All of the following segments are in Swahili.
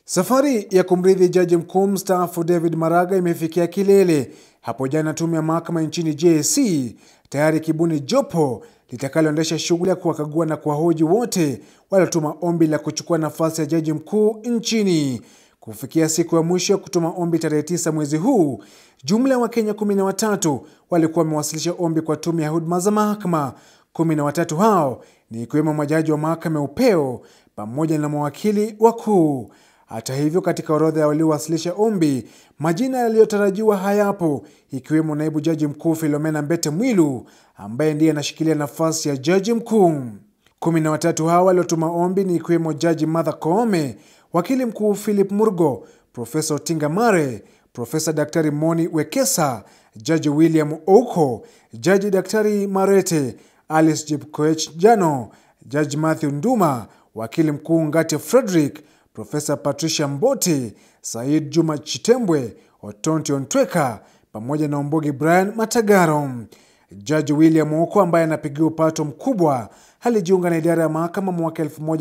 Safari ya kumrithi jaji mkuu mstaafu David Maraga imefikia kilele hapo jana. Tume ya mahakama nchini JSC tayari kibuni jopo litakaloendesha shughuli ya kuwakagua na kuwahoji wote waliotuma ombi la kuchukua nafasi ya jaji mkuu nchini. Kufikia siku ya mwisho ya kutuma ombi tarehe tisa mwezi huu, jumla ya Wakenya kumi na watatu walikuwa wamewasilisha ombi kwa tume ya huduma za mahakama. Kumi na watatu hao ni ikiwemo majaji wa mahakama ya upeo pamoja na mawakili wakuu. Hata hivyo, katika orodha ya waliowasilisha ombi, majina yaliyotarajiwa hayapo, ikiwemo naibu jaji mkuu Philomena Mbete Mwilu ambaye ndiye anashikilia nafasi ya jaji mkuu. Kumi na watatu hawa waliotuma ombi ni ikiwemo jaji Martha Koome, wakili mkuu Philip Murgo, Profesa Otinga Mare, Profesa Daktari Moni Wekesa, jaji William Ouko, jaji Daktari Marete, Alice Jepkoech Jano, jaji Matthew Nduma, wakili mkuu Ngate Frederick, Profesa Patricia Mboti, Said Juma Chitembwe, Otonti Ontweka pamoja na Ombogi Brian Matagaro. Jaji William Ouko ambaye anapigia upato mkubwa alijiunga na idara ya mahakama mwaka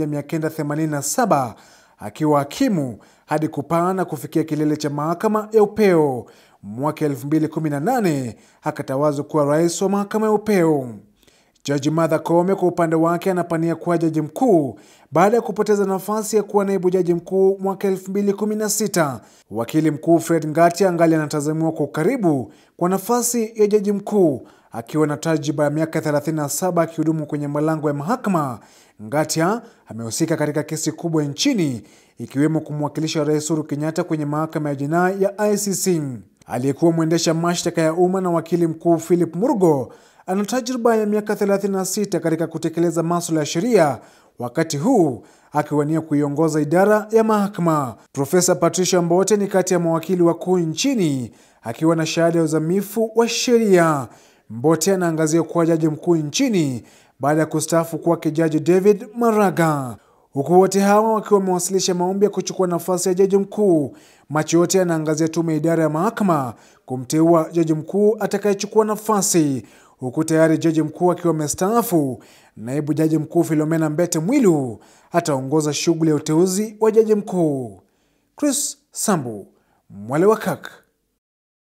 1987 akiwa hakimu hadi kupaa na kufikia kilele cha mahakama ya upeo. Mwaka 2018 akatawazwa kuwa rais wa mahakama ya upeo. Jaji Martha Koome kwa upande wake anapania kuwa jaji mkuu baada ya kupoteza nafasi ya kuwa naibu jaji mkuu mwaka 2016. Wakili mkuu Fred Ngatia angali anatazamiwa kwa ukaribu kwa nafasi ya jaji mkuu akiwa na tajriba ya miaka 37 akihudumu kwenye malango ya mahakama. Ngatia amehusika katika kesi kubwa nchini ikiwemo kumwakilisha Rais Uhuru Kenyatta kwenye mahakama ya jinai ya ICC. Aliyekuwa mwendesha mashtaka ya umma na wakili mkuu Philip Murgo ana tajriba ya miaka 36 katika kutekeleza masuala ya sheria, wakati huu akiwania kuiongoza idara ya mahakama. Profesa Patricia Mbote ni kati ya mawakili wakuu nchini akiwa na shahada ya uzamifu wa sheria. Mbote anaangazia kuwa jaji mkuu nchini baada ya kustaafu kwake jaji David Maraga. Huku wote hawa wakiwa wamewasilisha maombi ya kuchukua nafasi ya jaji mkuu, macho yote yanaangazia tume ya idara ya mahakama kumteua jaji mkuu atakayechukua nafasi huku tayari jaji mkuu akiwa amestaafu. Naibu jaji mkuu Philomena Mbete Mwilu ataongoza shughuli ya uteuzi wa jaji mkuu. Chris Sambu, Mwale wa Kak.